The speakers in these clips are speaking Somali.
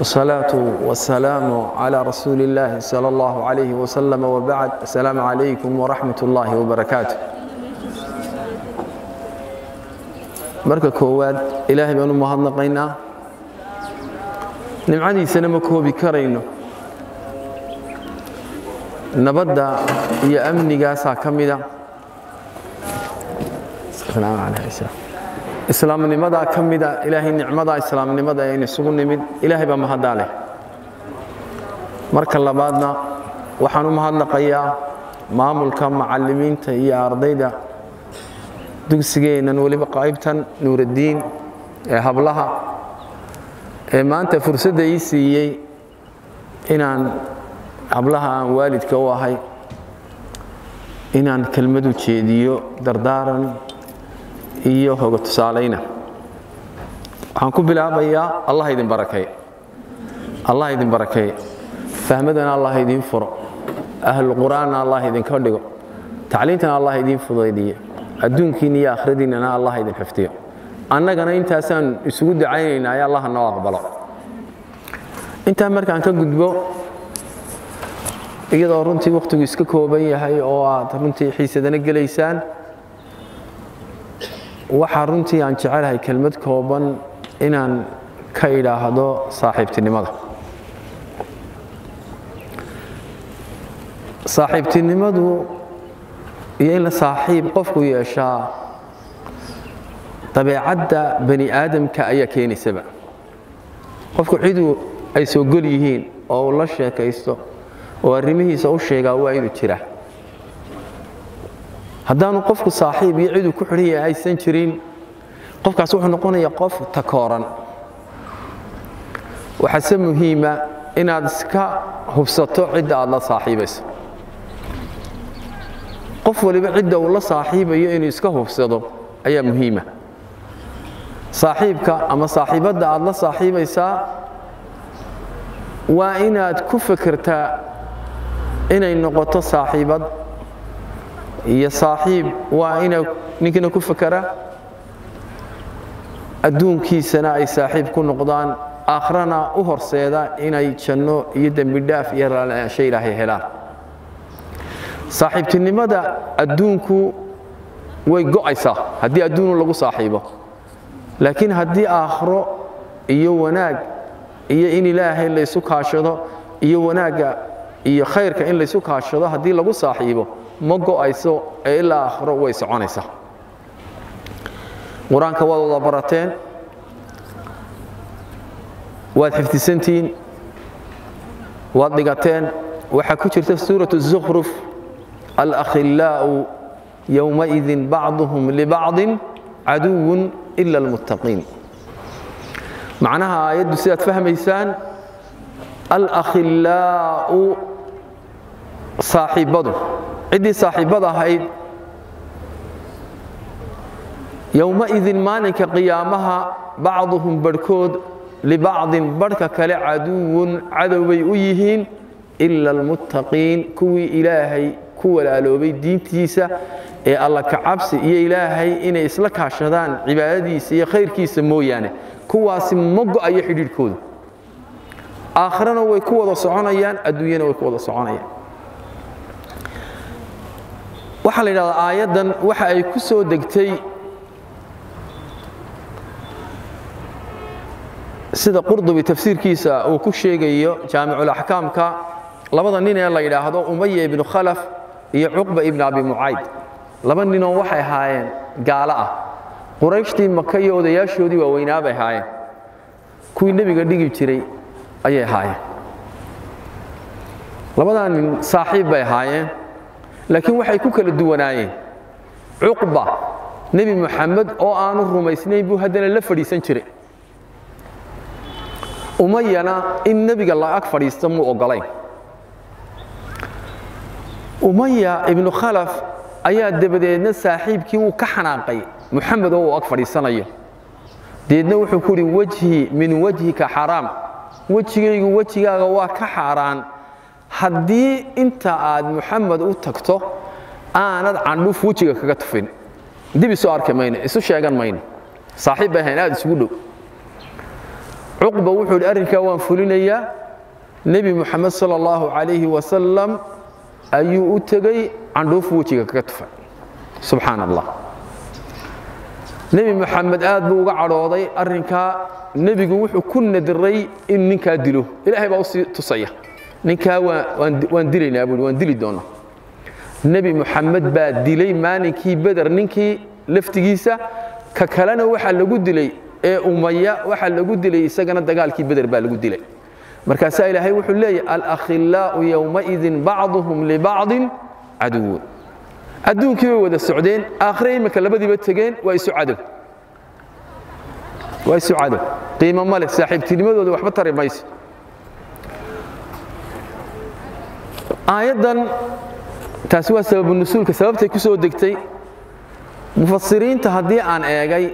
والصلاة والسلام على رسول الله صلى الله عليه وسلم وبعد السلام عليكم ورحمة الله وبركاته marka koowaad ilaahay baan u mahadnaqaynaa nimcadiisana ma koobi karayno nabadda iyo amnigaasaa ka mida islaamnimadaa ka mida ilaahay nicmadaa islaamnimada aynu isugu nimid ilaahay baa mahaddaa leh marka labaadna waxaan u mahadnaqayaa maamulka macallimiinta iyo ardayda dugsigeennan weliba qaybtan nuuraddiin ee hablaha ee maanta fursadda ii siiyey inaan hablaha aan waalidka u ahay inaan kelmadu jeediyo dardaaran iyo hoga tusaalayna waxaan ku bilaabayaa allah idin barakeey allah idin barakeey fahmadana allah idiin furo ahlu qur'aanna allah idinka dhigo tacliintana allah idiin fudaydiyo adduunkiinna iyo akhradiinnana allah idin xifdiyo annagana intaasaan isugu dacaynaynaa ee allah noo aqbalo intaa markaan ka gudbo iyadoo runtii wakhtigu iska kooban yahay oo aad runtii xiisadana gelaysaan waxaa runtii aan jecelahay kelmad kooban inaan ka idhaahdo saaxiibtinimada saaxiibtinimadu iyo in la saaxiib qofku yeeshaa dabeecadda bani aadamka ayaa keenaysaba qofku ciduu ay soo gol yihiin oo uu la sheekaysto oo arrimihiisa u sheegaa waa inuu jira haddaanu qofku saaxiib iyo ciduu ku xidhan yahay aysan jirin qofkaas wuxuu noqonayaa qof takooran waxaase muhiima inaad iska hubsato cidda aad la saaxiibayso qof waliba cidda uu la saaxiibayo inuu iska hubsado ayaa muhiima saaxiibka ama saaxiibadda aad la saaxiibaysaa waa inaad ku fikirtaa inay noqoto saaxiibad iyo saaxiib waa ina ninkina ku fakera adduunkiisana ay saaxiib ku noqdaan aakhrana u horseeda inay janno iyo dembidhaaf iyo raalaansho ilaahay helaan saaxiibtinimada adduunku way go'aysaa haddii adduunu lagu saaxiibo laakiin haddii aakhro iyo wanaag iyo in ilaahay laysu kaashado iyo wanaagga iyo khayrka in laysu kaashado haddii lagu saaxiibo ma go'ayso ee ilaa aakhro way soconaysaa qur-aanka waad wada barateen waad xifdisantihiin waad dhigateen waxaa ku jirta suuratu الزukhruf alakhillaa'u yowmaidin bacduhum libacdin caduwun ila اlmuttaqiin macnaha aayaddu sidaad fahmaysaan alakhillaa'u saaxiibbadu ciddii saaxiibbada ahayd yowmaidin maalinka qiyaamaha bacduhum barhkood libacdin barhka kale caduwun cadowbay u yihiin ila almuttaqiin kuwii ilaahay ku walaaloobay diintiisa ee alla kacabsi iyo ilaahay inay isla kaashadaan cibaadadiisa iyo khayrkiisa mooyaane kuwaasi ma go'ayo xidhiidhkoodu aakhirana way ku wada soconayaan adduunyana way ku wada soconayaan waxaa la yidhahdaa aayaddan waxa ay ku soo degtay sida qurdubi tafsiirkiisa uu ku sheegayo jaamiculaxkaamka labada nin ee la yidhaahdo umaya ibnu khalaf iyo cuqba ibnu abi mucayd laba ninoo waxay ahaayeen gaalo ah qurayshtii maka iyo odayaashoodii waaweynaa bay ahaayeen kuwii nebiga dhigi jiray ayay ahaayeen labadaa nin saaxiib bay ahaayeen laakiin waxay ku kala duwanaayeen cuqba nebi muxamed oo aanu rumaysnayn buu haddana la fadhiisan jiray umayana in nebiga la ag fadhiista muu oggolayn umaya ibnu khalaf ayaa dabadeedna saaxiibkii wuu ka xanaaqay muxamed oo uu ag fadhiisanayo deedna wuxuu ku uhi wejhi min wejhika xaraam wejigaygu wejigaaga waa ka xaaraan haddii inta aad muxamed u tagto aanad candhuuf wejiga kaga tufin dib isu arki mayno isu sheegan mayno saaxiib bay ahayn aad isugu dhow cuqba wuxuu yidhi arrinkaa waan fulinayaa nebi moxamed sala allahu calayhi wasalam ayuu u tegey candhuufu wejiga kaga tufay subxaan allah nebi moxamed aad buu uga cadhooday arrinkaa nebigu wuxuu ku nadiray in ninkaa dilo ilaahay baa usii tusaya ninkaa waan dilaynaa buui waan dili doonaa nebi moxamed baa dilay maalinkii beder ninkii laftigiisa ka kalena waxaa lagu dilay ee umaya waxaa lagu dilay isagana dagaalkii beder baa lagu dilay markaasaa ilaahay wuxuu leeyahy alakhilaa'u yowmaidin bacduhum libacdin caduwun adduunkii bay wada socdeen aakhire imika labadiiba tegeen waa isu cadow waa isu cadow qiimo ma leh saaxiibtinimadooda waxba tari mayso aayaddan taasi waa sababu nusuulka sababtay ku soo degtay mufasiriinta haddii aan eegay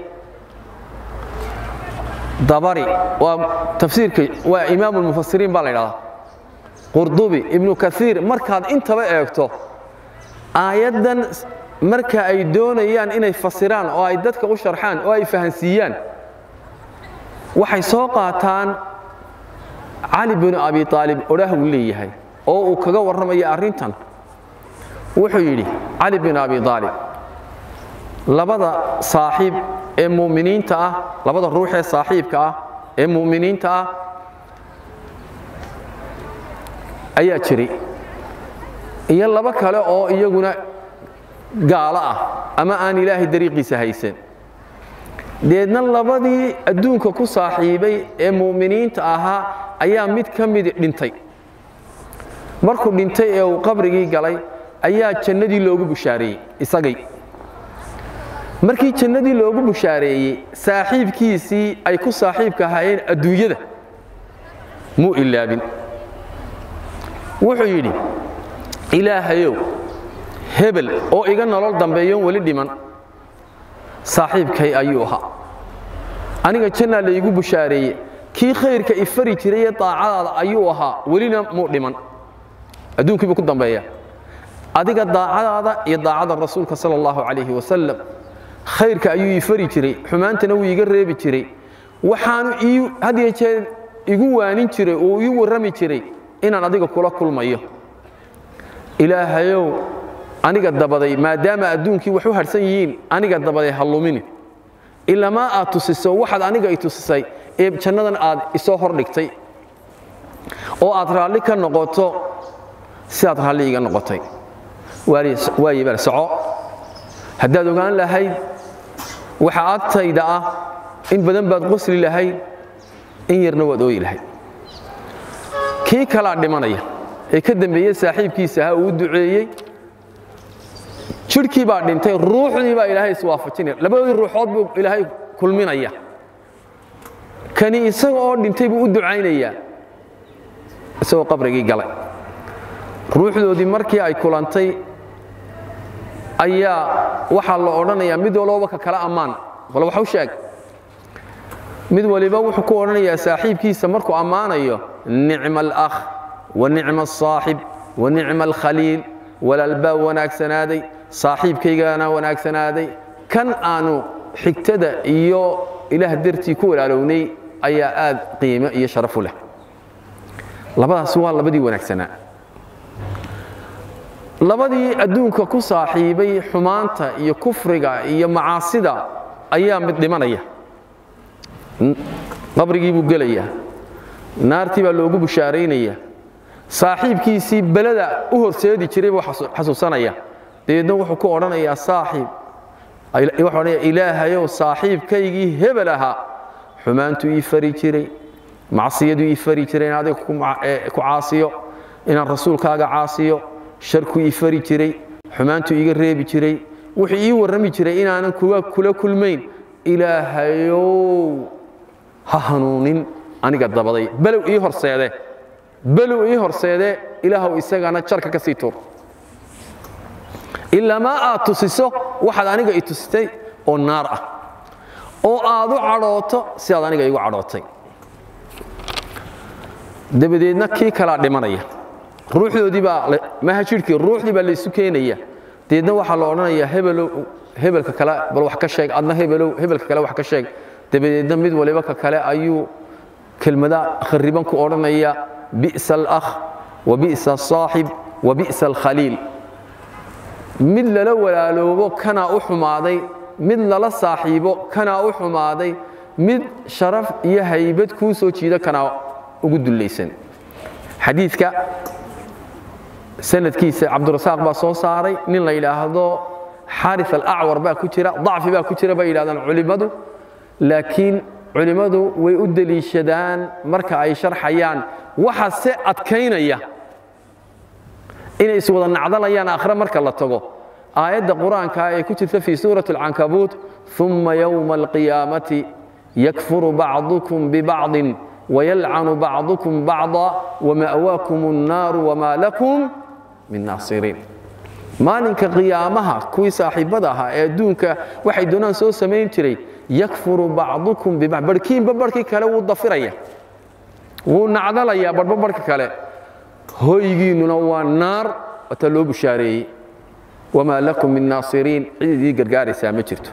dabari waa tafsiirka waa imaamu lmufasiriin baa la ydhahdaa qurdubi ibnu kaiir markaad intaba eegto aayaddan marka ay doonayaan inay fasiraan oo ay dadka u sharxaan oo ay fahansiiyaan waxay soo qaataan cali binu abi aalib odhaah uu leeyahay oo uu kaga warramaya arrintan wuxuu yidhi cali bin abi aalib labada saaxiib ee mu'miniinta ah labada ruux ee saaxiibka ah ee mu'miniinta ah ayaa jiray iyo laba kale oo iyaguna gaalo ah ama aan ilaahay dariiqiisa haysan deedna labadii adduunka ku saaxiibay ee mu'miniinta ahaa ayaa mid ka midi dhintay markuu dhintay ee uu qabrigii galay ayaa jannadii loogu bushaareeyey isagay markii jannadii loogu bushaareeyey saaxiibkiisii ay ku saaxiibka ahaayeen adduunyada muu ilaabin wuxuu yidhi ilaahayow hebel oo iga nolol dambeeyoon weli dhiman saaxiibkay ayuu ahaa aniga jannaa laygu bushaareeye kii khayrka ifari jiray ee daacadaada ayuu ahaa welina muu dhiman adduunkiibuu ku dambeeya adiga daacadaada iyo daacada rasuulka sala allahu calayhi wasalam khayrka ayuu ii fari jiray xumaantana wuu iiga reebi jiray waxaanu ii had iyo jeer igu waanin jiray oo ii warrami jiray inaan adiga kula kulmayo ilaahayow aniga dabaday maadaama adduunkii wax u harhsan yihiin aniga dabaday ha lumini ilamaa aad tusiso waxaad aniga i tusisay ee jannadan aad isoo hordhigtay oo aad raalli ka noqoto sidaad raalli iga noqotay waaye bal soco haddaad ogaan lahayd waxa agtayda ah in badan baad qosli lahayd in yarna waad ooyi lahayd kii kalaa dhimanaya ee ka dambeeye saaxiibkiisa ahaa uu u duceeyey jidhkii baa dhintay ruuxdii baa ilaahay iswaafajinaya labadii ruuxood buu ilaahay kulminaya kani isaga oo dhintay buu u ducaynayaa isagoo qabrigii galay ruuxdoodii markii ay kulantay ayaa waxaa la odhanayaa mid walbaba ka kala ammaan bal wax u sheeg mid waliba wuxuu ku odhanayaa saaxiibkiisa markuu ammaanayo nicma alakh wa nicma asaaxib wa nicma alkhaliil walaalbaa wanaagsanaaday saaxiibkaygana wanaagsanaaday kan aanu xigtada iyo ilaah dartii ku walaalownay ayaa aad qiimo iyo sharaf u leh labadaas waa labadii wanaagsanaa labadii adduunka ku saaxiibay xumaanta iyo kufriga iyo macaasida ayaa mid dhimanaya qabrigii buu gelayaa naartii baa loogu bushaaraynaya saaxiibkiisii belada u horseedi jiray buu xasuusanaya dabeedna wuxuu ku odhanayaa saaxiib wuxuu odhanaya ilaahayow saaxiibkaygii hebel ahaa xumaantu ii fari jiray macsiyadu ii fari jiray in adiga ku caasiyo inaan rasuulkaaga caasiyo sharku ii fari jiray xumaantu iiga reebi jiray wuxuu ii warrami jiray inaanan kula kulmayn ilaahayow ha hanuunin aniga dabaday below ii horseede below ii horseede ilaahow isagana jarka ka sii tuur ilamaa aad tusiso waxaad aniga i tusitay oo naar ah oo aad u cadhooto sidaad aniga igu cadhootay dabadeedna kii kalaa dhimanaya ruuxdoodii baa maha jidhkii ruuxdii baa laysu keenaya deedna waxaa la odhanayaa hebelow hebelka kale bal wax ka sheeg adna hebelow hebelka kale wax ka sheeg dabadeedna mid waliba ka kale ayuu kelmada khariban ku odhanaya bi'sa alakh wa bi'sa asaaxib wa bi'sa alkhaliil mid lala walaaloobo kanaa u xumaaday mid lala saaxiibo kanaa u xumaaday mid sharaf iyo haybad kuu soo jiida kanaa ugu dullaysan xadiidka sanadkiisa cabdurasaaq baa soo saaray nin la yidhaahdo xaari alacwar baa ku jira dacfi baa ku jira bay yidhahdaan culimmadu laakiin culimmadu way u deliishadaan marka ay sharxayaan waxa se adkaynaya inay iswada nacdalayaan akhre marka la tago aayadda qur-aanka ee ku jirta fii suurati alcankabuut uma yowma alqiyaamati yakfuru bacdukum bibacdin wayalcanu bacdukum bacda wama'waakum annaaru wamaa lakum min naasiriin maalinka qiyaamaha kuwii saaxiibbada ahaa ee adduunka waxay doonaan soo samayn jiray yakfuru bacdukum bibacd barhkiinba barhkii kale wuu dafiraya wuu nacdalayaa barhba barhka kale hoygiinnuna waa naar wata loo bushaareeyey wamaa lakum min naasiriin cid idii gargaaraysaa ma jirto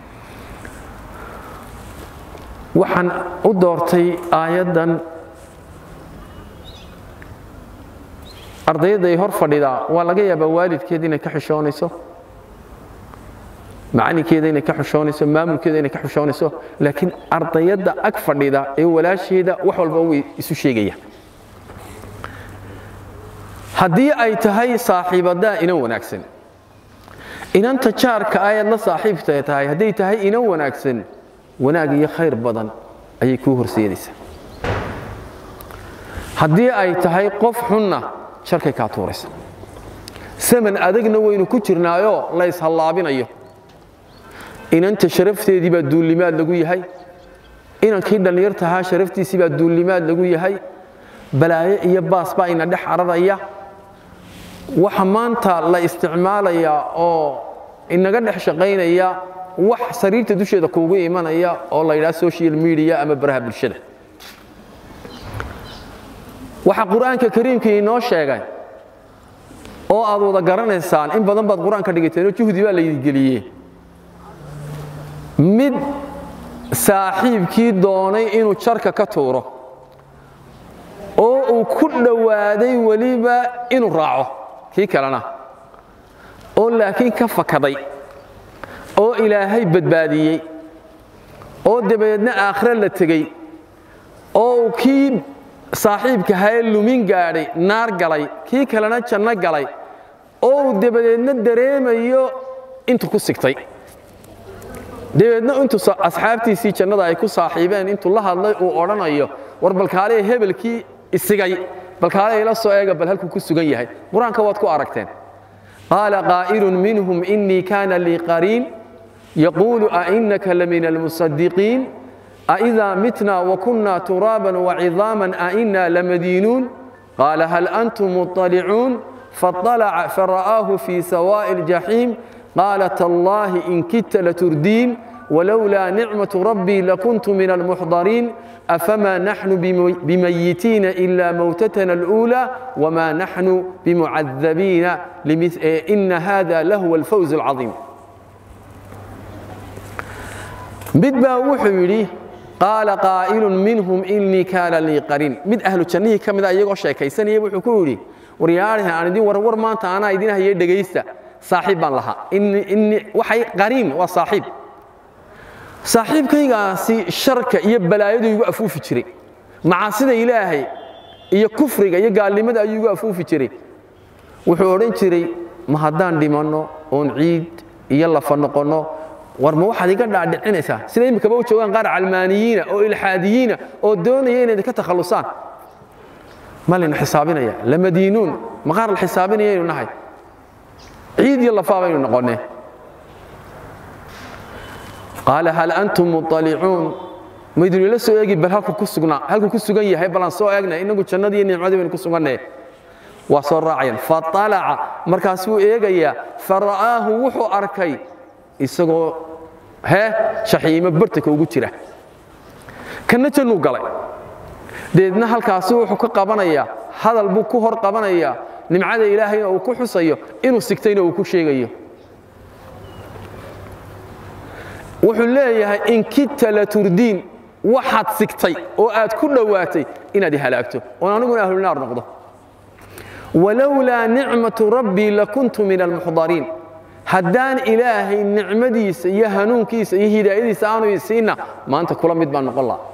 waxaan u doortay aayaddan ardayadday hor fadhidaa waa laga yaabaa waalidkeed inay ka xishoonayso macalinkeeda inay ka xushoonayso maamulkeeda inay ka xushoonayso laakiin ardayadda ag fadhida ee walaasheeda wax walba way isu sheegaya haddii ay tahay saaxiibadaa inan wanaagsan inanta jaarka ayaad la saaxiibta tahay hadday tahay inan wanaagsan wanaag iyo khayr badan ayay kuu horseedaysaa haddii ay tahay qof xunna sharkay kaa tuuraysa saman adagna waynu ku jirnaayoo la ishallaabinayo inanta sharafteedii baa duullimaad lagu yahay inankii dhallinyartahaa sharaftiisii baa duullimaad lagu yahay balaayo iyo baas baa ina dhex cararaya waxa maanta la isticmaalayaa oo inaga dhex shaqaynaya wax sariirta dusheeda kuugu imanaya oo la yidhaha social media ama baraha bulshada waxaa qur-aanka kariimkii inoo sheegay oo aad wada garanaysaan in badan baad qur-aanka dhigateenoo juhdi baa laydingeliyey mid saaxiibkii doonay inuu jarka ka tuuro oo uu ku dhowaaday weliba inuu raaco kii kalena oo laakiin ka fakaday oo ilaahay badbaadiyey oo dabadeedna aakhire la tegey oo uu kii saaxiibka haye lumin gaadhay naar galay kii kalena janno galay oo uu dabadeedna dareemayo intuu ku sigtay dabeedna intuu asxaabtiisii jannada ay ku saaxiibeen intuu la hadlay uu odhanayo war balkaalee hebelkii isigay balkaalee ila soo eega bal halkuu ku sugan yahay qur-aanka waad ku aragteen qaala qaa'ilun minhum inii kaana lii qariin yaquulu ainaka lamin almusadiqiin aidaa mitna wakunna turaaban wacidaaman ainaa lamadiinuun qaala hal antum muطalicuun faطalaca fara'aahu fii sawaa'i اljaxiim قال تالله إن كدت لتردين ولولا نعمة ربي لكنت من المحضرين أفما نحن بميتين إلا موتتنا الأولى وما نحن بمعذبين إن هذا لهو الفوز العظيم بدبا وحيري قال قائل منهم إني كان لي قرين مد أهل الجنة كم ذا يقول شيء كيسني وحكوري ورياله أنا دي ورور ما أنت أنا يدينها يدقيسته saaxiib baan lahaa waxay qariin waa saaxiib saaxiibkaygaasi sharka iyo balaayadu igu afuufi jiray macaasida ilaahay iyo kufriga iyo gaalnimada ayuu igu afuufi jiray wuxuu odhan jiray ma haddaan dhimanno oon ciid iyo lafa noqonno war ma waxaad iga dhaadhicinaysaa sida imikaba u joogaan qaar calmaaniyiina oo ilxaadiyiina oo doonaya inay ka takhallusaan ma layna xisaabinaya lamadiinuun ma qaar la xisaabinayaynu nahay ciid iyo lafaa baynu noqonne qaala hal antum muطalicuun maydun ila soo eegi bal halku ku sugnaa halkuu ku sugan yahay balaan soo eegna inagu jannadii iyo nicmadii baynu ku suganne waa soo raacayaan faطalaca markaasuu eegayaa fara'aahu wuxuu arkay isagoo hee shaxiimo bartanka ugu jira kanna jannuu galay deedna halkaasi wuxuu ka qabanayaa hadal buu ku hor qabanayaa nimcada ilaahayna uu ku xusayo inuu sigtayna uu ku sheegayo wuxuu leeyahay in kidta la turdiin waxaad sigtay oo aad ku dhowaatay inaad halaagto oon aniguna ahlulnaar noqdo walowlaa nicmatu rabbii lakuntu min almuxdariin haddaan ilaahay nicmadiisa iyo hanuunkiisa iyo hidaayadiisa aanu isiinna maanta kula mid baan noqon laha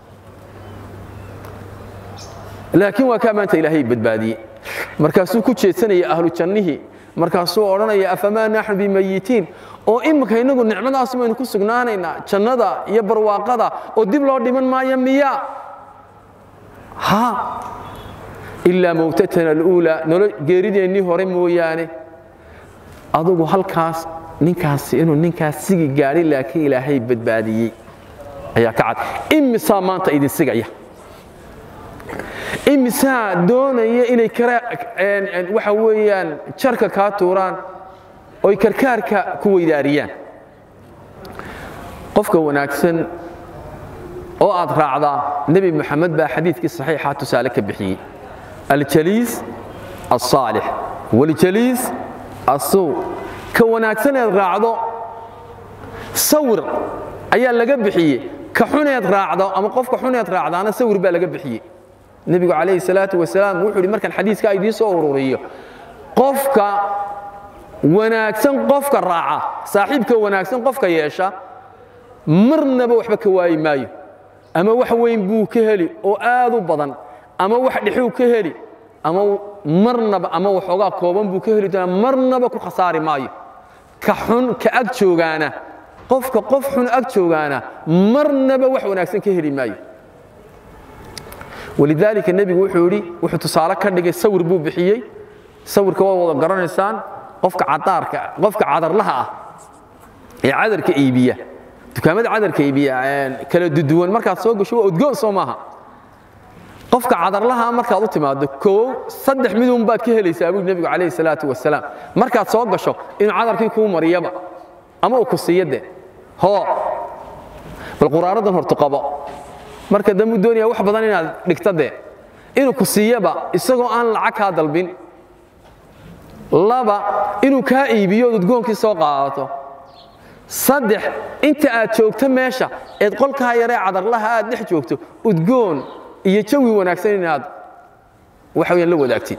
laakiin waa kaa maanta ilaahay badbaadiyey markaasuu ku jeedsanaya ahlu jannihii markaasuu odhanaya afamaa naxnu bimayitiin oo imika innagu nicmadaas maynu ku sugnaanaynaa jannada iyo barwaaqada oo dib loo dhiman maayo miya ha ilaa mowtatana aluulaa nolo geerideennii hore mooyaane adugu halkaas ninkaasi inuu ninkaas sigi gaadhay laakiin ilaahay badbaadiyey ayaa ka cad imisaa maanta idin sigaya imisaa doonaya inay waxa weeyaan jarka kaa tuuraan oy karkaarka ku weydaariyaan qofka wanaagsan oo aad raacdaa nebi moxamed baa xadiidkii saxiixa tusaale ka bixiyey aljaliis alsaalix waljaliis asuu ka wanaagsaneed raacdo sawir ayaa laga bixiyey ka xuneed raacdo ama qofka xuneed raacdaana sawir baa laga bixiyey nebigu calayhi salaatu wasalaam wuxuu yidhi markaan xadiiska idiin soo ururiyo qofka wanaagsan qofka raaca saaxiibka wanaagsan qofka yeesha marnaba waxba ka waayi maayo ama wax weyn buu ka heli oo aad u badan ama wax dhexuu ka heli ama marnaba ama waxoogaa kooban buu ka heli doonaa marnaba ku khasaari maayo ka xun ka ag joogaana qofka qof xun ag joogaana marnaba wax wanaagsan ka heli maayo walidaalika nebigu wuxuu yidhi wuxuu tusaale ka dhigay sawir buu bixiyey sawirka waad wada garanaysaan qofka cadaarka qofka cadarlaha ah ee cadarka iibiya dukaamada cadarka iibiya kala duduwan markaad soo gasho waa udgoon soo maaha qofka cadarlaha markaad u timaado koow saddex midun baad ka helaysaa buu nebigu calayhi salaatu wasalaam markaad soo gasho inuu cadarkii kuu mariyaba ama uu ku siiyo de hoo bal quraaradan hortu qabo marka dambu doonaya wax badan inaad dhigta dee inuu ku siiyaba isagoo aan lacag kaa dalbin laba inuu kaa iibiyo ood udgoonkii soo qaadato saddex inta aad joogto meesha eed qolkaa yaree cadarlaha aad dhex joogto udgoon iyo jawi wanaagsan inaad waxa weyaan la wadaagtid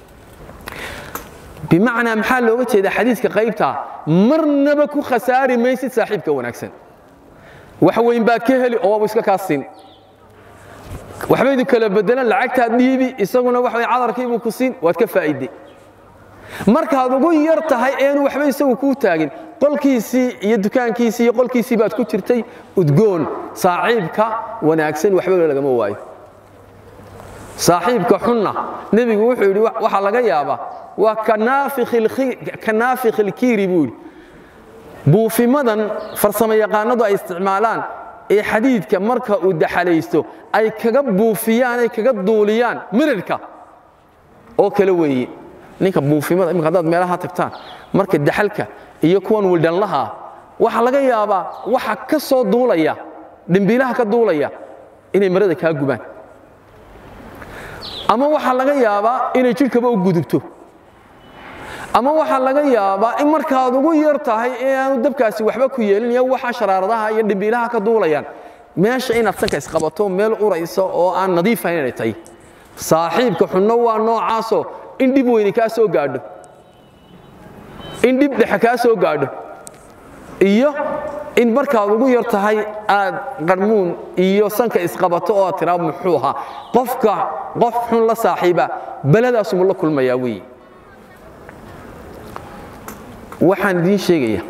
bimacnaa maxaa looga jeedaa xadiiska qaybtaa marnaba ku khasaari maysid saaxiibka wanaagsan wax weyn baad ka heli oo waaba iska kaa siin waxba idin kala bedelan lacagtaad dhiibi isaguna wax cadarkiibuu ku siin waad ka faa'iday markaad ugu yar tahay eenu waxba isagu kuu taagin qolkiisii iyo dukaankiisii iyo qolkiisii baad ku jirtay udgoon saaxiibka wanaagsan waxba lagama waayo saaxiibka xunna nebigu wuxuu yidhi waxaa laga yaabaa waa ka naafikh ilkiiri buu yidhi buufimadan farsamo yaqaanadu ay isticmaalaan ee xadiidka marka uu daxalaysto ay kaga buufiyaan ay kaga duuliyaan mirirka oo kale weeye ninka buufimada imika haddaad meelaha tagtaan marka daxalka iyo kuwan wildhanlaha waxaa laga yaabaa waxa ka soo duulaya dhimbiilaha ka duulaya inay marada kaa gubaan ama waxaa laga yaabaa inay jidhkaba u gudubto ama waxaa laga yaabaa in markaad ugu yar tahay ee aanu dabkaasi waxba ku yeelin iyo waxa sharaaradaha iyo dhimbiilaha ka duulayaan meesha inaad sanka isqabato meel uraysa oo aan nadiifayn inay tahay saaxiibka xunno waa noocaasoo in dhib weyni kaa soo gaadho in dhib dhexe kaa soo gaadho iyo in markaad ugu yar tahay aad qarmuun iyo sanka isqabato oo aad tiraa muxuu ahaa qofka qof xun la saaxiiba beladaasumuu la kulmayaa weeye waxaan idiin sheegaya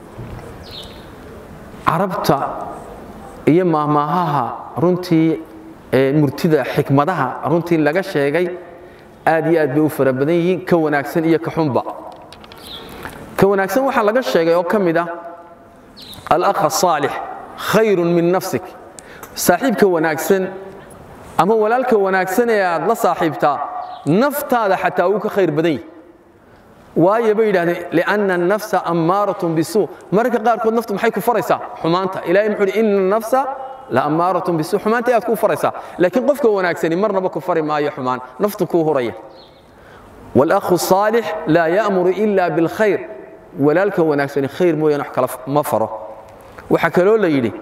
carabta iyo maahmaahaha runtii murtida xikmadaha runtii laga sheegay aad iyo aad bay u fara badan yihiin ka wanaagsan iyo ka xunba ka wanaagsan waxaa laga sheegay oo ka mid ah alakh asaalix khayrun min nafsik saaxiibka wanaagsan ama walaalka wanaagsan ee aad la saaxiibtaa naftaada xataa wuu ka khayr badan yahi waayo bay yidhahdeen lianna annafsa ammaaratun bisuu mararka qaarkood naftu maxay ku faraysaa xumaanta ilahay muxuu yidhi inna annafsa la ammaaratun bisuu xumaanta ayaad ku faraysaa laakiin qofka wanaagsani marnaba ku fari maayo xumaan naftu kuu huraya waalakhu saalix laa ya'muru ila bilkhayr walaalka wanaagsani khayr mooyaane wax kale ma faro waxaa kaloo la yidhi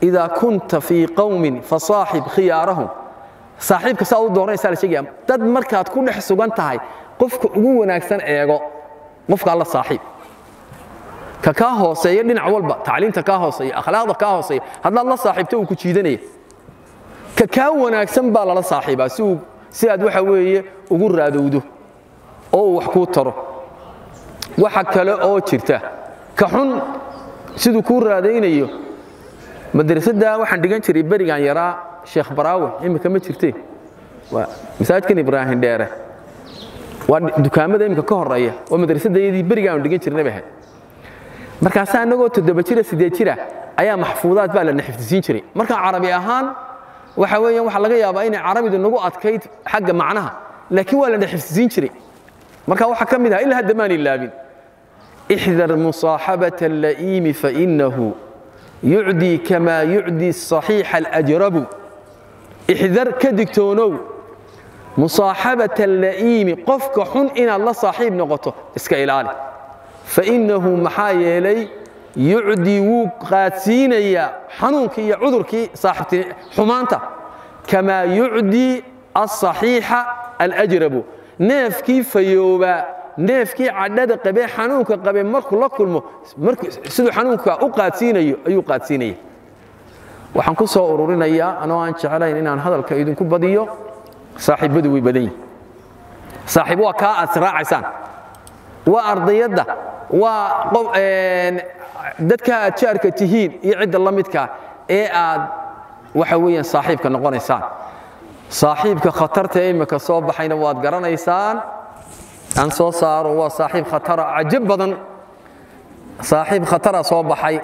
idaa kunta fii qowmin fasaaxib khiyaarahum saaxiibka saa u dooranaysaa la sheegaya dad markaad ku dhex sugan tahay qofka ugu wanaagsan eego qofka alla saaxiib ka kaa hooseeya dhinac walba tacliinta kaa hooseeya akhlaaqda kaa hooseeya haddaad la saaxiibto uu ku jiidanaya ka kaa wanaagsan baa lala saaxiibaa si uu si aad waxa weeye ugu raadowdo oo uu wax kuu taro waxa kale oo jirta ka xun siduu kuu raadaynayo madrasadda waxaan dhigan jiray berigan yaraa sheekh baraawe imika ma jirtee waa masaajidkan ibraahim dheere waa dukaamada imika ka horeeya waa madrasadayadii berigaan dhigan jirnay bahay markaasaa annagoo toddoba jira siddeed jira ayaa maxfuudaad baa lana xifdisiin jiray markaa carabi ahaan waxa weeyaan waxaa laga yaabaa inay carabidu nagu adkayd xagga macnaha laakiin waa lana xifdisiin jiray marka waxaa ka mid ah ilaa hadda maan ilaabin ixdar musaaxabata alla'iimi fainahu yucdii kamaa yucdii saxiixa alajrabu ixdar ka digtoonow musaaxabata alla'iimi qofka xun inaad la saaxiib noqoto iska ilaali fainahu maxaa yeelay yucdii wuu qaadsiinayaa xanuunkii iyo cudurkii saaxibti xumaanta kamaa yucdii asaxiixa alajrabu neefkii fayoobaa neefkii cadhada qabee xanuunka qabee markuu la kulmo siduu xanuunka u qaadsiinayo ayuu qaadsiinaya waxaan ku soo ururinayaa anoo aan jeclayn inaan hadalka idinku badiyo saaxiibadu way badan yihin saaxiib waa kaa aad israacaysaan waa ardayadda waa dadka aad jaarka tihiin iyo cidda la midkaa ee aad waxa weeyaan saaxiibka noqonaysaan saaxiibka khatarta ee imika soo baxayna waad garanaysaan aan soo saaro waa saaxiib khatara cajab badan saaxiib khatara soo baxay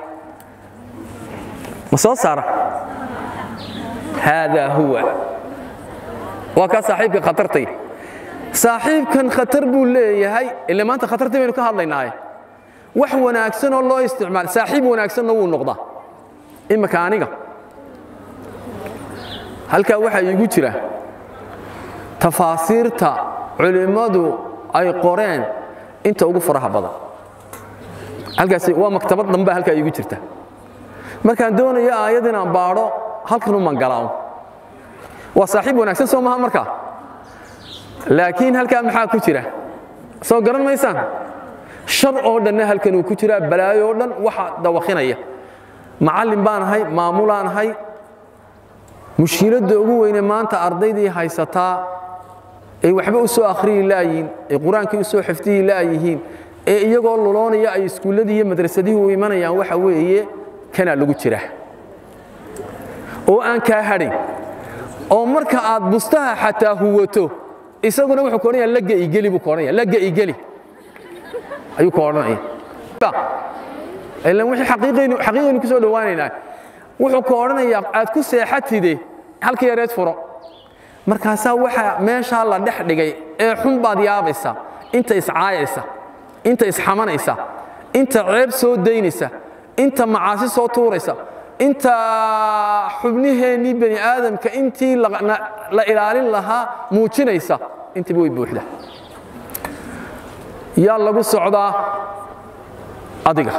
ma soo saara haadaa huwa waa kaa saaxiibka khatartay saaxiibkan khatar buu leeyahay ile maanta khatartii baynu ka hadlaynaaye wax wanaagsan oo loo isticmaal saaxiib wanaagsanna wuu noqdaa imika aniga halkaa waxaa iigu jira tafaasiirta culimmadu ay qoreen inta ugu faraha badan halkaasi waa maktabad dhanbaa halkaa iigu jirta markaan doonayo aayad inaan baadho halkan u mangalaawo waa saaxiib wanaagsan soo maha markaa laakiin halkaa maxaa ku jira soo garan maysaan shar oo dhanna halkan uu ku jiraa balaayo oo dhan waxa dawakinaya macallin baan ahay maamulaan ahay mushkiladda ugu weyne maanta ardaydii haysataa ay waxba u soo akhriyi laayihiin ay qur-aankii u soo xifdiyi laayihiin ee iyagoo luloonaya ay iskuulladii iyo madrasadihii u imanayaan waxa weeye kanaa lagu jira oo aan kaa hadhayn oo marka aad bustaha xataa huwato isaguna wuxuu koodhanaya lagga igeli buu koodhanaya lagga igeli ayuu ku odhanaya ilan wixii xaqiiqaynu xaqiiqaynu ku soo dhowaanaynaa wuxuu ku odhanayaa aad ku seexatide halka yareed furo markaasaa waxa meeshaa la dhex dhigay ee xun baad yaabaysa inta iscaayaysa inta isxamanaysa inta ceeb soo daynaysa inta macaasi soo tuuraysa inta xubniheennii bani aadamka intii la ilaalin lahaa muujinaysa intiiba way buuxda yaa lagu socdaa adiga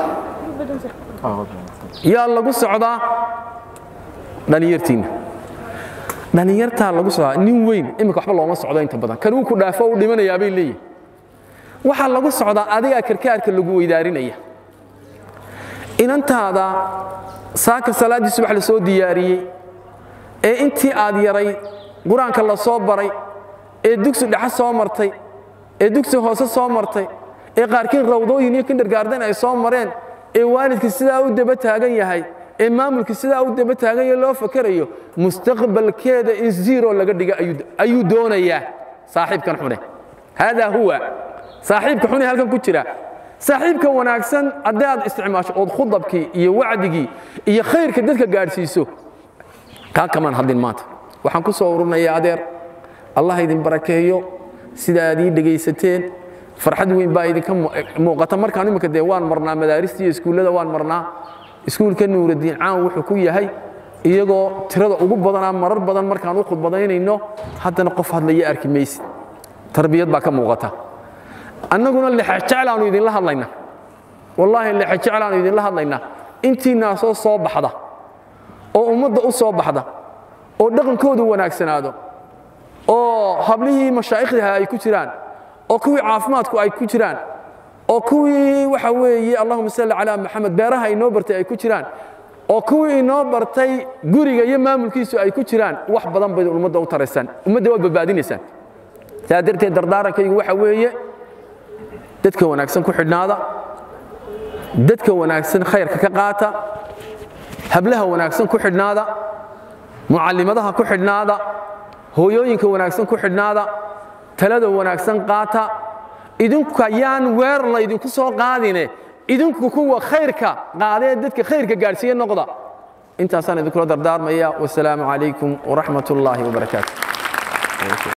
yaa lagu socdaa dhallinyartiinna dhallinyartaa lagu socdaa nin weyn iminka waxba looma socdo inta badan kan uu ku dhaafo u dhimanayaa bay leeyihin waxaa lagu socdaa adigaa karkaarka lagu weydaarinaya inantaada saaka salaaddii subax la soo diyaariyey ee intii aad yaray qur-aanka la soo baray ee dugsi dhexe soo martay ee dugsi hoose soo martay ee qaarkiin rawdooyin iyo kindergaarden ay soo mareen ee waalidkii sidaa u daba taagan yahay ee maamulkii sidaa u daba taagan yahay loo fakerayo mustaqbalkeeda in zero laga dhiga ayuu doonayaa saaxiibkan xune haadaa huwa saaxiibka xune halkan ku jira saaxiibka wanaagsan haddii aad isticmaasho ood khudabkii iyo wacdigii iyo khayrka dadka gaadhsiiso kaa kamaan hadlin maanta waxaan ku soo ururinayaa adeer allah idin barakeeyo sida aad ii dhegaysateen farxad weyn baa idinka muuqata markaan imika dee waan marnaa madaarista iyo iskuullada waan marnaa iskuulka nuuraddiin caan wuxuu ku yahay iyagoo tirada ugu badanaa marar badan markaan u khudbadaynayno haddana qof hadlaya arki maysid tarbiyad baa ka muuqata annaguna lexejeclaanu idinla hadlaynaa wallaahi lexejeclaanu idinla hadlaynaa intiinaasoo soo baxda oo ummadda u soo baxda oo dhaqankoodu wanaagsanaado oo hablihii mashaa'ikhdaha ay ku jiraan oo kuwii caafimaadku ay ku jiraan oo kuwii waxa weeye allahuma salli calaa maxamed beeraha inoo bartay ay ku jiraan oo kuwii inoo bartay guriga iyo maamulkiisu ay ku jiraan wax badan bay ummadda u taraysaan ummadda waad badbaadinaysaan saa darteed dardaarankaygu waxa weeye dadka wanaagsan ku xidhnaada dadka wanaagsan khayrka ka qaata hablaha wanaagsan ku xidhnaada mucallimadaha ku xidhnaada hooyooyinka wanaagsan ku xidhnaada talada wanaagsan qaata idinku ayaan weer laydinku soo qaadine idinku kuwa khayrka qaadee dadka khayrka gaadhsiiye noqda intaasaan idinkula dardaarmaya wasalaamu calaykum waraxmat ullaahi wabarakaatu